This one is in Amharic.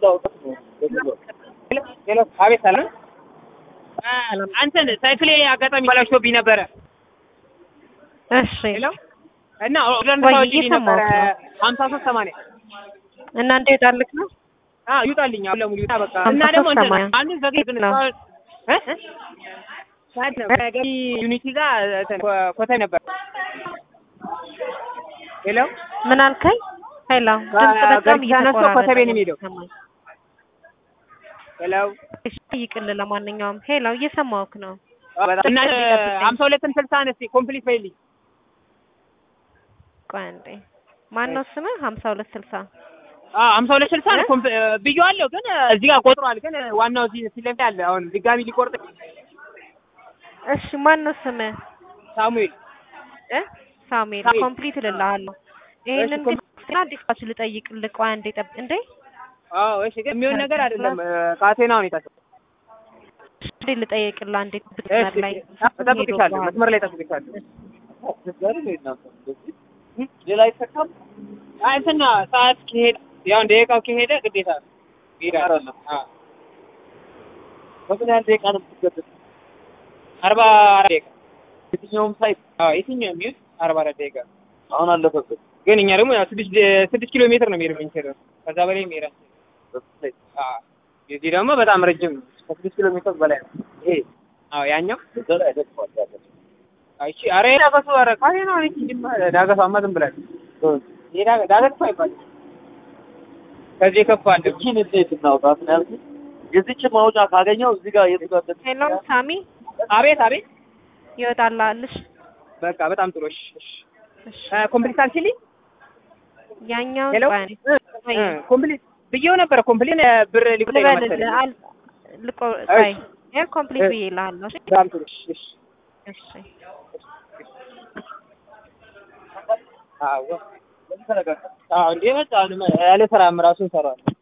ሄሎ አቤት ሰላም አንተን ሳይክሌ አጋጣሚ በላሽቶብኝ ነበረ እሺ ሄሎ እና ኦርደር ወይ እንድታወጪልኝ ነበረ እየሰማሁት ነው። ሀምሳ ሶስት ሰማንያ እና እንዴት ዳልክ ነው? አዎ ይውጣልኝ አሁን ለሙሉ ይውጣ በቃ ሀምሳ እና ደግሞ ሶስት እንትን ሰማንያ አንድ ዘግይ ግን ነው። እስካሁን እ እ ሳይድ ነው ከገቢ ዩኒቲ ጋር እንትን ኮ- ኮተይ ነበር ሄሎ ምን አልከኝ? ሄሎ ከ- ድምጽ በጣም ገርጂ ተነስቶ እየተቆራረጠ ኮተቤ ነው ነው የሚሄደው። የሚሰማኝ። ሄሎ እሺ ጠይቅልህ። ለማንኛውም ሄሎ እየሰማሁህ ነው። አዎ፣ በጣም እና ስልክ ሊጠብቀኝ። ሀምሳ ሁለትን ስልሳ አነስቲ ኮምፕሊት በይልኝ ቆይ አንዴ ማነው ስምህ? ሀምሳ ሁለት ስልሳ አዎ ሀምሳ ሁለት ስልሳ ነው እ? ኮምፕ- ብዬዋለሁ ግን እዚህ ጋር ቆጥሯል ግን ዋናው እዚህ ፊት ለፊት አለ አሁን ድጋሚ ሊቆርጥ እሺ ማነው ስምህ? ሳሙኤል እ ሳሙኤል ሳሙኤል። ኮምፕሊት እልልሃለሁ። ይሄንን እሺ፣ ግን ዲስፓች ልጠይቅልህ። ቆይ አንዴ ጠብ እንዴ አዎ እሺ ግን የሚሆን ነገር አይደለም ካቴናውን የታሰበው እሺ ልጠይቅልህ አንዴ እሺ ብትመር ላይ እጠብቅሻለሁ መስመር ላይ እጠብቅሻለሁ ሌላ አይሰካም። አይ እንትን ነው ሰዓት ከሄደ ያው ደቂቃው ከሄደ ግዴታ ነው ይሄዳል አይደለም። አዎ በምን ያህል ደቂቃ ነው የምትገደድ? አርባ አራት ደቂቃ የትኛውም ሳይት አዎ የትኛውም ይሁን አርባ አራት ደቂቃ አሁን አለፈበት። ግን እኛ ደግሞ ያው ስድስት ስድስት ኪሎ ሜትር ነው የሚሄድ የምንችለው ከዛ በላይ መሄድ አንችልም። በሱ ሳይት አዎ የዚህ ደግሞ በጣም ረጅም ነው ከስድስት ኪሎ ሜትር በላይ ነው ይሄ አዎ ያኛው እዛ ላይ ደርሷል። ያለ አይቺ አረ ዳገቱ አረ ካቴናው ነች እንጂ ዳገቷማ ዝም ብላለች ይሄ ዳገ- ዳገት እኮ አይባልም ከዚህ የከፋ አለ እቺን እንዴት እናውጣት ነው ያልኩት። የዚችን ማውጫ ካገኘው እዚህ ጋር የት ጋር እንደት- ሄሎ ሳሚ አቤት አቤት ይወጣልሽ። በቃ በጣም ጥሩ እሺ እሺ እሺ ኮምፕሊት አልችልኝ ያኛው ሄሎ ቆይ አንዴ ቆይ ኮምፕሊት ብዬው ነበረ ኮምፕሊት ብር ሊቆጠኝ ነው መሰለኝ ልበልልህ አል ልቆ ቆይ ይሄ ኮምፕሊት ብዬ እልሃለሁ። እሺ በጣም ጥሩ እሺ እሺ እሺ አዎ አዎ እንዴ መጣ ያለ ስራም ራሱ እንሰራዋለን